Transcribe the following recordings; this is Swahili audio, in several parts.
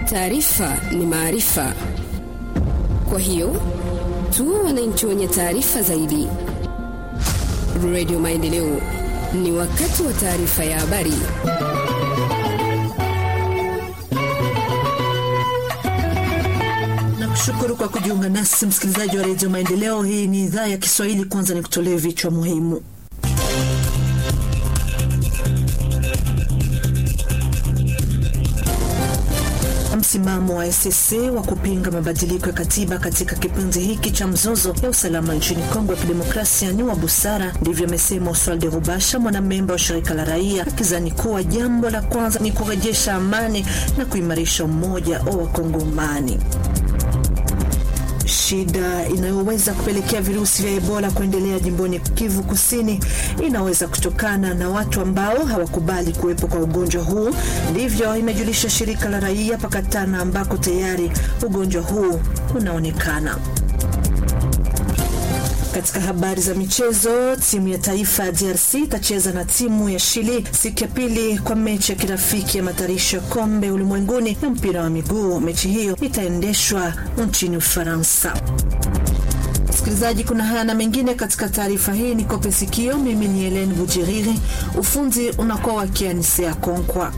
Taarifa ni maarifa, kwa hiyo tuwe wananchi wenye taarifa zaidi. Radio Maendeleo, ni wakati wa taarifa ya habari. Nakushukuru kwa kujiunga nasi msikilizaji wa redio Maendeleo. Hii ni idhaa ya Kiswahili. Kwanza ni kutolee vichwa muhimu. Msimamo wa SSC wa kupinga mabadiliko ya katiba katika kipindi hiki cha mzozo ya usalama nchini Kongo ya Kidemokrasia ni wa busara, ndivyo amesema Oswald Rubasha, mwanamemba wa shirika la raia, akizani kuwa jambo la kwanza ni kurejesha amani na kuimarisha umoja wa Wakongomani. Shida inayoweza kupelekea virusi vya Ebola kuendelea jimboni Kivu Kusini inaweza kutokana na watu ambao hawakubali kuwepo kwa ugonjwa huu. Ndivyo imejulisha shirika la raia Pakatana, ambako tayari ugonjwa huu unaonekana. Katika habari za michezo, timu ya taifa ya DRC itacheza na timu ya Chile siku ya pili kwa mechi ya kirafiki ya matayarisho ya kombe ulimwenguni ya mpira wa miguu. Mechi hiyo itaendeshwa nchini Ufaransa. Msikilizaji, kuna haya na mengine katika taarifa hii, ni kope sikio. Mimi ni Helen Bujiriri, ufunzi unakuwa wakianisea Konkwa.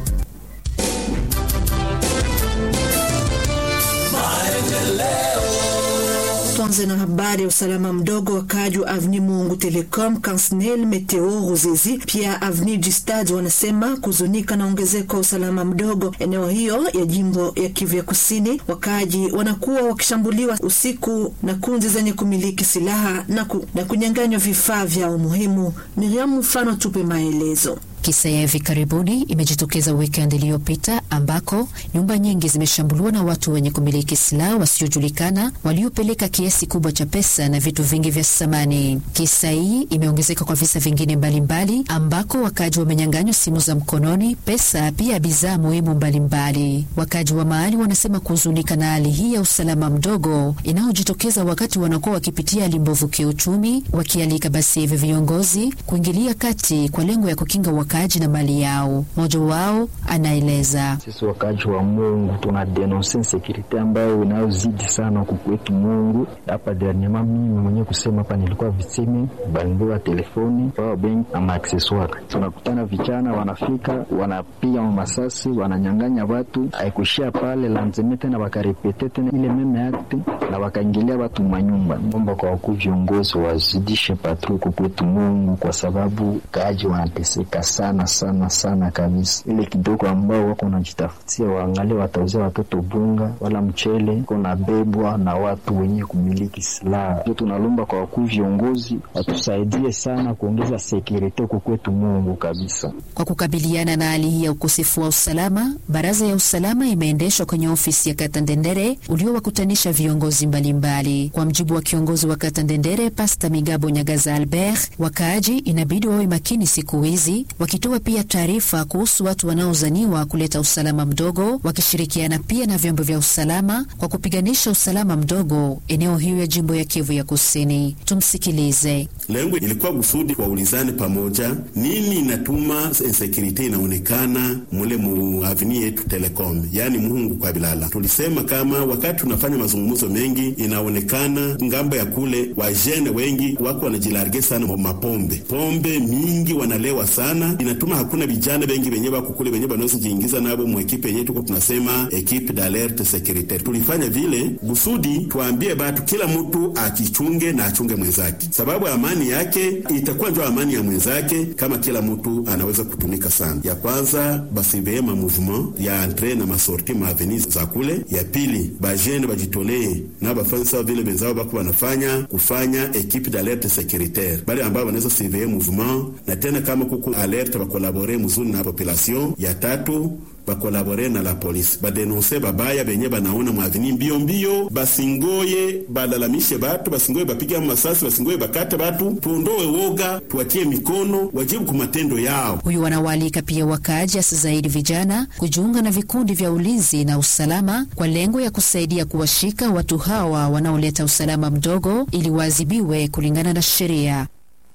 Tuanze na habari ya usalama mdogo. Wakaaji wa Avni Mungu Telecom, Kansnel, Meteo, Ruzizi pia Avni Jistad wanasema kuzunika na ongezeko wa usalama mdogo eneo hiyo ya jimbo ya Kivu ya Kusini. Wakaaji wanakuwa wakishambuliwa usiku na kundi zenye kumiliki silaha na, ku, na kunyang'anywa vifaa vyao muhimu. Miriam mfano tupe maelezo. Kisa ya hivi karibuni imejitokeza weekend iliyopita ambako nyumba nyingi zimeshambuliwa na watu wenye kumiliki silaha wasiojulikana waliopeleka kiasi kubwa cha pesa na vitu vingi vya samani. Kisa hii imeongezeka kwa visa vingine mbalimbali mbali, ambako wakaji wamenyang'anywa simu za mkononi, pesa, pia bidhaa muhimu mbalimbali. Wakaji wa mahali wanasema kuhuzunika na hali hii ya usalama mdogo inayojitokeza wakati wanakuwa wakipitia hali mbovu kiuchumi, wakialika basi hivi viongozi kuingilia kati kwa lengo ya kukinga wakaaji na mali yao. Mmoja wao anaeleza: sisi wakaaji wa Mungu tuna denonse insekurite ambayo inayozidi sana kukwetu Mungu. Hapa dernierement mimi mwenyewe kusema hapa nilikuwa vitime balimbiwa telefoni power bank na maakseswari. Tunakutana vijana wanafika wanapiga masasi wananyang'anya watu, haikuishia pale lanzeme tena wakarepete tena ile meme akte na wakaingilia watu manyumba. Omba kwa wakuu viongozi wazidishe patro kukwetu Mungu kwa sababu kaaji wanateseka sana sana sana kabisa. Ile kidogo ambao wako wanajitafutia waangalie watauzia watoto bunga wala mchele, kuna bebwa na watu wenye kumiliki silaha. Tunalomba kwa wakuu viongozi watusaidie sana kuongeza sekurite huko kwetu Mungu kabisa. Kwa kukabiliana na hali hii ya ukosefu wa usalama, baraza ya usalama imeendeshwa kwenye ofisi ya kata Ndendere uliowakutanisha viongozi mbalimbali mbali. Kwa mjibu wa kiongozi wa kata Ndendere Pasta Migabo Nyagaza Albert, wakaaji inabidi wawe makini siku hizi wakitoa pia taarifa kuhusu watu wanaozaniwa kuleta usalama mdogo, wakishirikiana pia na vyombo vya usalama kwa kupiganisha usalama mdogo eneo hiyo ya jimbo ya Kivu ya Kusini. Tumsikilize. Lengo ilikuwa kusudi waulizane pamoja, nini inatuma insekurite inaonekana mule mu avini yetu Telecom, yaani Muhungu kwa Bilala. Tulisema kama wakati tunafanya mazungumzo mengi, inaonekana ngambo ya kule wajene wengi wako wanajilarge sana mapombe, pombe mingi wanalewa sana, inatuma hakuna vijana bengi benye bako kule benye banaweza jiingiza nabo mu ekipe yenye tuko tunasema ekipe d'alerte securitaire. Tulifanya vile kusudi tuambie batu kila mtu akichunge na achunge mwenzake, sababu amani yake itakuwa ndio amani ya mwenzake kama kila mtu anaweza kutumika sana. Ya kwanza basiveye ma mouvement ya entre na masorti ma aveni za kule. Ya pili bajene bajitolee na bafanye sawa vile benzao bako wanafanya kufanya ekipe d'alerte securitaire, bale ambao wanaweza surveiller mouvement na tena kama kuko alerte bakolabore mzuri na population. Ya tatu bakolabore na la polisi badenonse babaya benye banaona mwavini mbio mbio, basingoye balalamishe batu, basingoye bapiga masasi, basingoye bakate batu, tuondoe woga, tuwatie mikono, wajibu kwa matendo yao. Huyu wanawaalika pia wakaaji, hasa zaidi vijana, kujiunga na vikundi vya ulinzi na usalama kwa lengo ya kusaidia kuwashika watu hawa wanaoleta usalama mdogo ili waadhibiwe kulingana na sheria.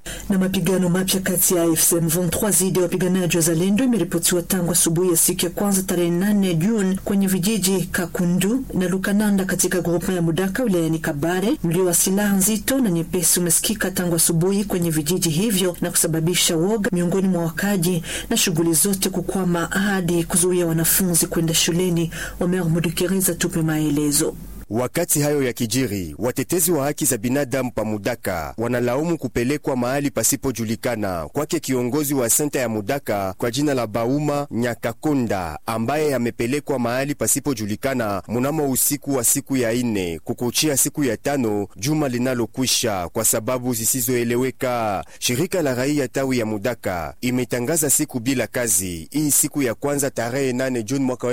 Na mapigano mapya kati ya AFC M23 dhidi ya wapiganaji wa Zalendo imeripotiwa tangu asubuhi ya siku ya kwanza tarehe 8 Juni kwenye vijiji Kakundu na Lukananda katika grupa ya Mudaka wilayani Kabare. Mlio wa silaha nzito na nyepesi umesikika tangu asubuhi kwenye vijiji hivyo na kusababisha woga miongoni mwa wakaji na shughuli zote kukwama hadi kuzuia wanafunzi kwenda shuleni. Omer Mudukiriza tupe maelezo. Wakati hayo ya kijiri, watetezi wa haki za binadamu pa Mudaka wanalaumu kupelekwa mahali pasipojulikana kwake kiongozi wa senta ya Mudaka kwa jina la Bauma Nyakakonda, ambaye amepelekwa mahali pasipojulikana munamo usiku wa siku ya ine kukuchia siku ya tano juma linalokwisha kwa sababu zisizoeleweka. Shirika la raia tawi ya Mudaka imetangaza siku bila kazi hii siku ya kwanza tarehe 8 Juni mwaka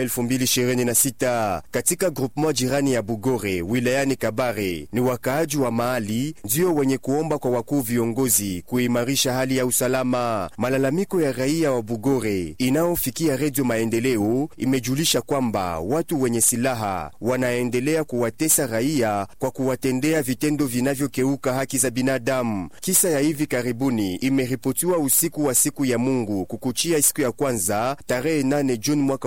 2026 katika groupement jirani ya Bugore wilayani Kabare. Ni wakaaji wa mahali ndio wenye kuomba kwa wakuu viongozi kuimarisha hali ya usalama. Malalamiko ya raia wa Bugore inayofikia Redio Maendeleo imejulisha kwamba watu wenye silaha wanaendelea kuwatesa raia kwa kuwatendea vitendo vinavyokeuka haki za binadamu. Kisa ya hivi karibuni imeripotiwa usiku wa siku ya Mungu kukuchia siku ya kwanza tarehe 8 Juni mwaka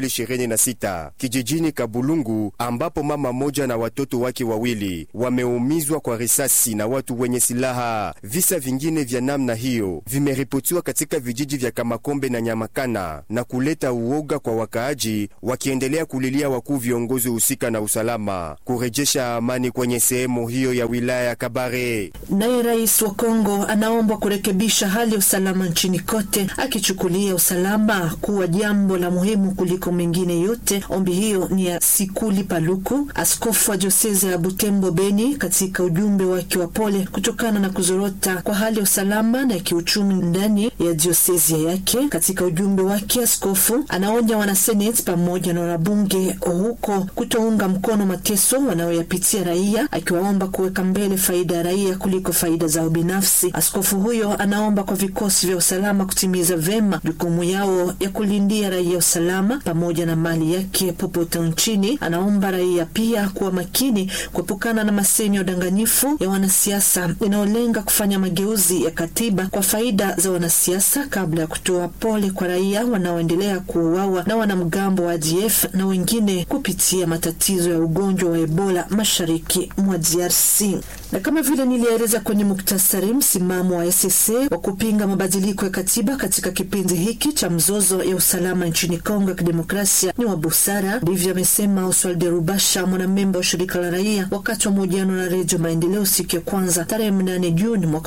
2026 kijijini Kabulungu ambapo mama moja na watoto wake wawili wameumizwa kwa risasi na watu wenye silaha. Visa vingine vya namna hiyo vimeripotiwa katika vijiji vya Kamakombe na Nyamakana na kuleta uoga kwa wakaaji, wakiendelea kulilia wakuu viongozi husika na usalama kurejesha amani kwenye sehemu hiyo ya wilaya ya Kabare. Naye rais wa Kongo anaombwa kurekebisha hali ya usalama nchini kote, akichukulia usalama kuwa jambo la muhimu kuliko mengine yote. Ombi hiyo ni ya Sikuli Paluku, askofu wa diosezi ya Butembo Beni, katika ujumbe wake wa pole kutokana na kuzorota kwa hali ya usalama na kiuchumi ndani ya diosezi yake. Katika ujumbe wake, askofu anaonya wanaseneti pamoja na wanabunge huko kutounga mkono mateso wanayoyapitia raia, akiwaomba kuweka mbele faida ya raia kuliko faida zao binafsi. Askofu huyo anaomba kwa vikosi vya usalama kutimiza vema jukumu yao ya kulindia raia usalama pamoja na mali yake popote nchini. Anaomba raia pia kuwa makini kuepukana na masemi ya udanganyifu ya wanasiasa inayolenga kufanya mageuzi ya katiba kwa faida za wanasiasa, kabla ya kutoa pole kwa raia wanaoendelea kuuawa na wanamgambo wa ADF na wengine kupitia matatizo ya ugonjwa wa Ebola mashariki mwa DRC. Na kama vile nilieleza kwenye muktasari, msimamo wa SSC wa kupinga mabadiliko ya katiba katika kipindi hiki cha mzozo ya usalama nchini Kongo ya Kidemokrasia ni wa busara, ndivyo amesema Oswald Rubasha, mwanamemba wa shirika la raia, wakati wa mahojiano na Redio Maendeleo siku ya kwanza tarehe 8 Juni mwaka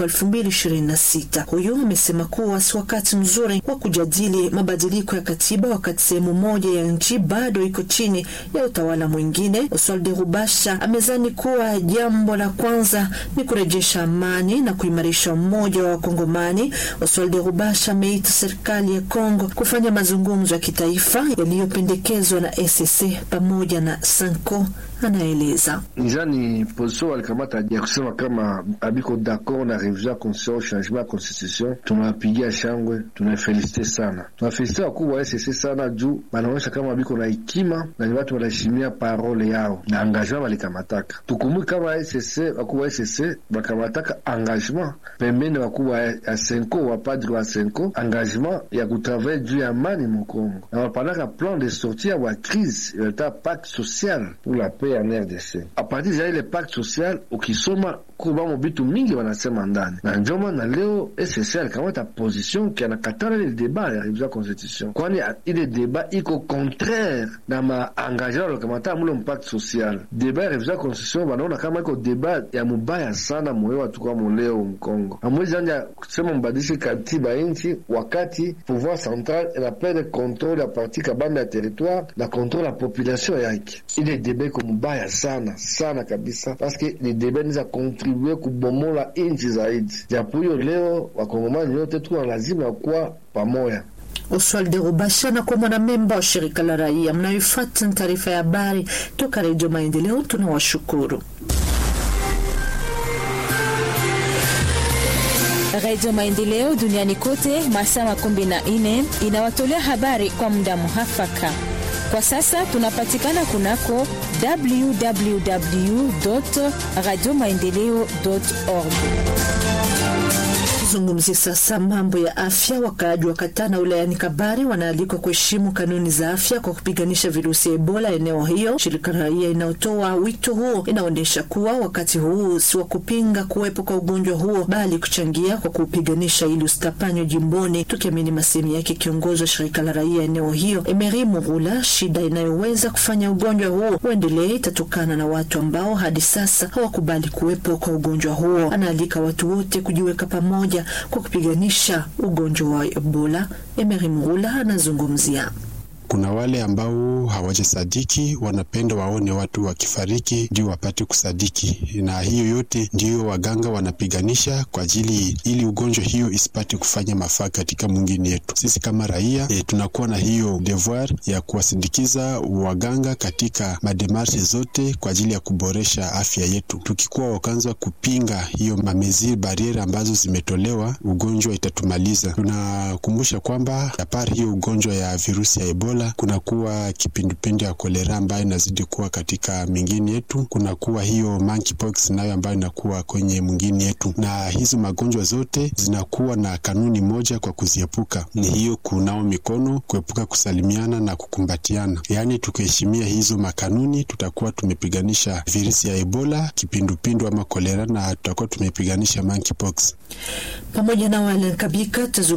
2026. Huyu amesema kuwa si wakati mzuri wa kujadili mabadiliko ya katiba wakati sehemu moja ya nchi bado iko chini ya utawala mwingine. Oswald Rubasha amezani kuwa jambo la kwanza ni kurejesha amani na kuimarisha umoja wa Wakongomani. Oswald Rubasha ameita serikali ya Kongo kufanya mazungumzo ya kitaifa yaliyopendekezwa na SSC pamoja na Sanko. Anaeleza nizani position walikamata ya kusema kama abiko d'accord na revision ya constitution, changement ya constitution. Tunawapigia shangwe, tunafelisite sana, tunafelisite wakubwa wa SSC sana juu banaonyesha kama abiko na hekima na ni watu wanaheshimia parole yao na engagement walikamataka. Tukumbuke kama SSC wakubwa wa SSC bakamataka engagement pembeni, wakubwa ya Senko wapadri wa Senko engagement ya kutravaille juu ya amani Mukongo na wapanaka plan de sortie ya wa crise ileta pacte social pour la paix en RDC. A partir ya ile pacte social ukisoma kubamo bitu mingi wanasema ndani na njoma na leo SSC alikamata position ki anakatala ile deba ya revision constitution, kwani ile deba iko contraire na maengagement walikamata mule mpacte social. Deba ya revision constitution wanaona kama iko deba ya mubaya sana moyo watu kwa muleo Mkongo. Amwezi anja kusema mbadilishe katiba inchi wakati pouvoir central inaperde controle ya parti kabambe ya territoire na controle ya population yake. Ile deba iko mubaya sana sana kabisa, paske ni deba niza kontribue kubomola inchi zaidi. Japo hiyo leo wakongomani yote tu lazima kuwa pamoja. Oswald Rubasha na kwa mwanamemba wa shirika la raia mnayofuata taarifa ya habari toka Redio Maendeleo, tunawashukuru. Redio Maendeleo duniani kote masaa makumi na nne inawatolea habari kwa muda muhafaka. Kwa sasa tunapatikana kunako www radio maendeleo org Tuzungumzie sasa mambo ya afya. Wakaaji wa Katana wilayani Kabare wanaalikwa kuheshimu kanuni za afya kwa kupiganisha virusi ya Ebola eneo hiyo. Shirika la raia inayotoa wito huo inaonyesha kuwa wakati huu si wa kupinga kuwepo kwa ugonjwa huo, bali kuchangia kwa kuupiganisha ili usitapanywe jimboni, tukiamini masemi yake kiongozi wa shirika la raia eneo hiyo Emery Murula. Shida inayoweza kufanya ugonjwa huo uendelee itatokana na watu ambao hadi sasa hawakubali kuwepo kwa ugonjwa huo. Anaalika watu wote kujiweka pamoja kwa kupiganisha ugonjwa wa Ebola. Emery Murula anazungumzia kuna wale ambao hawajasadiki, wanapenda waone watu wakifariki ndio wapate kusadiki, na hiyo yote ndiyo waganga wanapiganisha kwa ajili ili ugonjwa hiyo isipate kufanya mafaa katika mwingine yetu. Sisi kama raia e, tunakuwa na hiyo devoir ya kuwasindikiza waganga katika mademarshe zote kwa ajili ya kuboresha afya yetu. Tukikuwa wakaanza kupinga hiyo mameziri bariere ambazo zimetolewa, ugonjwa itatumaliza. Tunakumbusha kwamba apari hiyo ugonjwa ya virusi ya Ebola kunakuwa kipindupindu ya kolera ambayo inazidi kuwa katika mingine yetu, kunakuwa hiyo monkeypox nayo ambayo inakuwa kwenye mwingine yetu, na hizo magonjwa zote zinakuwa na kanuni moja kwa kuziepuka, ni hiyo kunao mikono, kuepuka kusalimiana na kukumbatiana. Yaani tukiheshimia hizo makanuni, tutakuwa tumepiganisha virusi ya Ebola, kipindupindu ama kolera, na tutakuwa tumepiganisha monkeypox pamoja na wale kabika